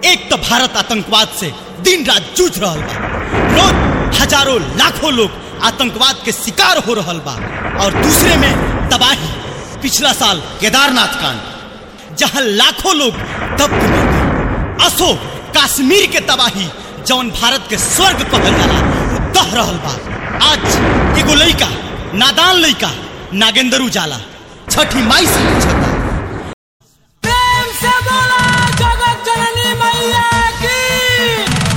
एक तो भारत आतंकवाद से दिन रात जूझ रहा बा रोज हजारों लाखों लोग आतंकवाद के शिकार हो रहा बा और दूसरे में तबाही पिछला साल केदारनाथ कांड जहां लाखों लोग दब के मर गए असो कश्मीर के तबाही जौन भारत के स्वर्ग कहल जाला उ दह रहल बा आज एगो लइका नादान लइका नागेंद्र उजाला छठी माई से पूछता प्रेम से बोला जगत जननी मैया की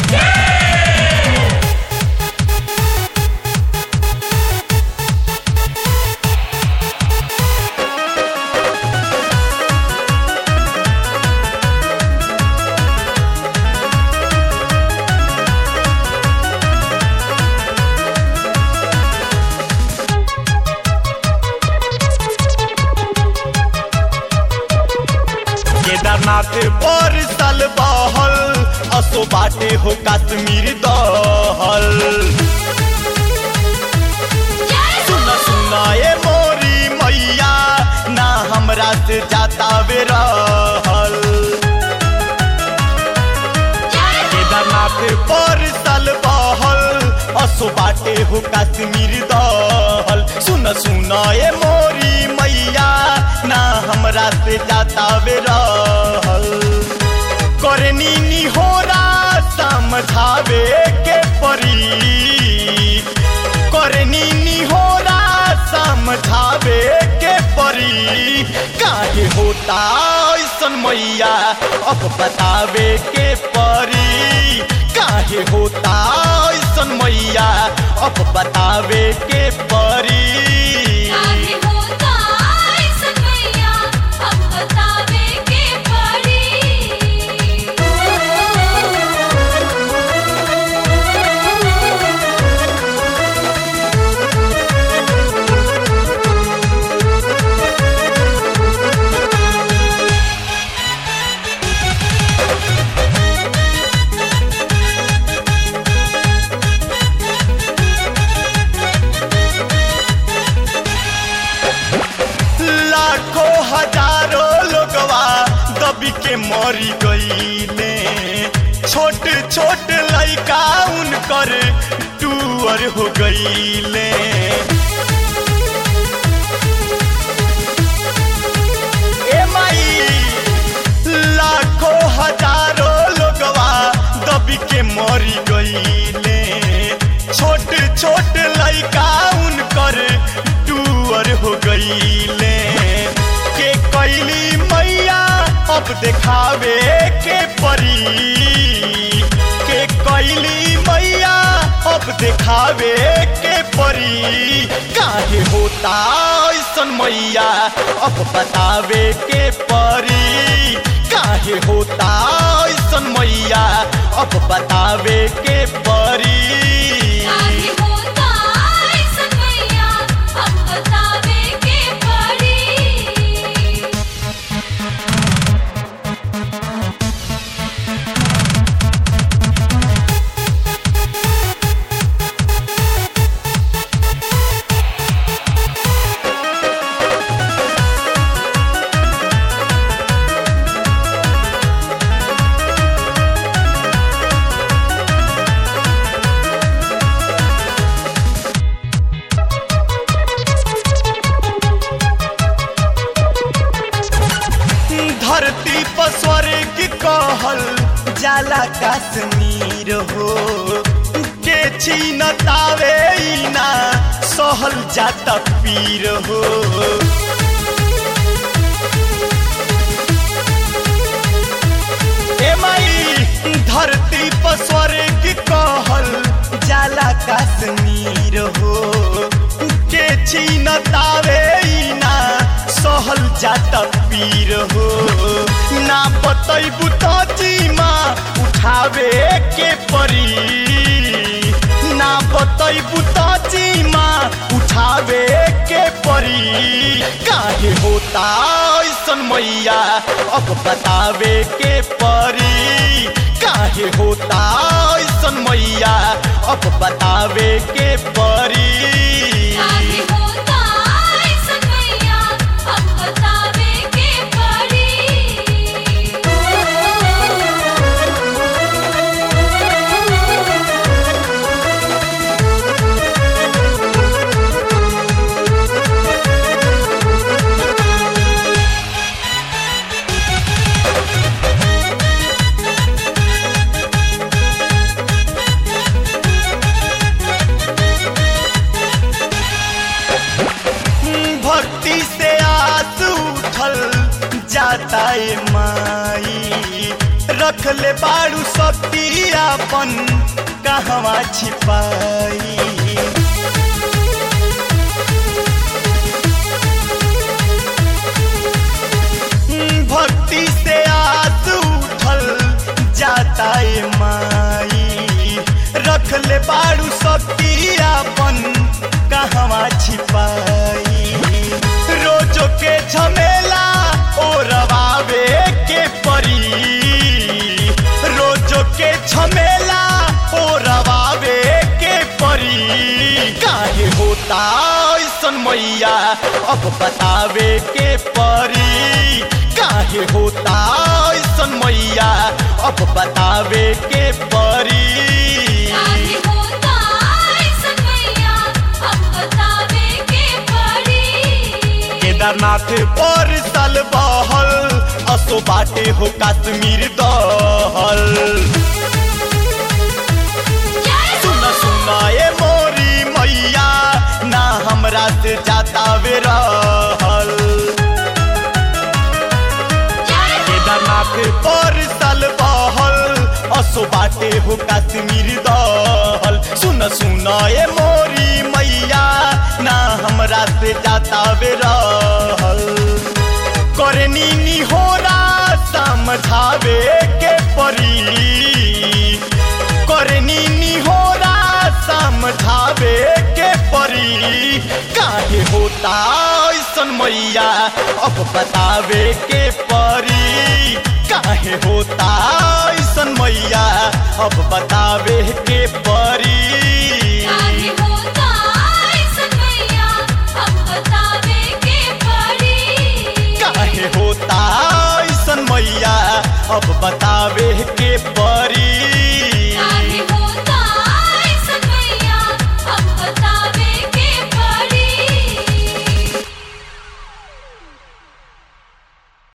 केदारनाथ पर साल बहल असो बाटे हो कश्मीर दहल सुन सुना ए मोरी मैया ना हमरा से जाता वे रहल केदारनाथ पर साल बहल असो बाटे हो कश्मीर दहल सुन सुना ए मोरी मैया ना हमरा से जाता वे रहल करनी निहोरा समझावे के परी करनी निहोरा समझावे के परी काहे होता ऐसन मैया अब बतावे के परी काहे होता ऐसन मैया अब बतावे के परी काहे होता ऐसन मैया अब बतावे के लाखों हजारों लोगवा दबी के मरी गईले छोट छोट लइका उनकर टूअर हो गईले ए माई लाखों हजारों लोगवा दबी के मरी गईले छोट छोट लइका उनकर टूअर हो गईले के कैली मैया अब देखावे के परी के कैली मैया अब देखावे के परी काहे होता ऐसन मैया अब बतावे के परी काहे होता ऐसन मैया अब बतावे के परी काहे होता ऐसन मैया अब बतावे के पड़ी धरती पर स्वर्ग कहल जाला कश्मीर हो के छीनतावे ई ना सहल जाता पीर हो ए माई धरती पर स्वर्ग कहल जाला कश्मीर हो के छीनतावे ई ना सहल जाता पीर हो ना बतैबू तो जीमा उठावे के परी ना बतैबू तो जीमा उठावे के परी काहे होता ऐसन मैया अब बतावे के परी काहे होता ऐसन मैया अब बतावे के परी काहे होता ऐसन मैया अब बतावे के पड़ी रख ले बाड़ू शक्ति अपन कहवा छिपाई भक्ति से आस उठल जाता है माई रख ले बाड़ू शक्ति अपन कहवा छिपाई रोजो के झमेला ओ रवावे के परी रोजो के झमेला ओ रवावे के परी काहे होता ऐसन मैया अब बतावे के परी काहे होता ऐसन मैया अब बतावे के परी काहे होता ऐसन मैया अब बतावे के पड़ी केदारनाथ पर साल बहल असो बाटे हो कश्मीर दहल जय सुन सुन ए मोरी मैया ना हमरा से जाता वे रहल जय केदारनाथ पर साल बहल असो बाटे हो कश्मीर दहल सुन सुन ए मोरी मैया ना हमरा से जाता वे रहल करनी निहोरा समझावे के परी करनी निहोरा समझावे के परी काहे होता ऐसन मैया अब बतावे के परी काहे होता ऐसन मैया अब बतावे के परी काहे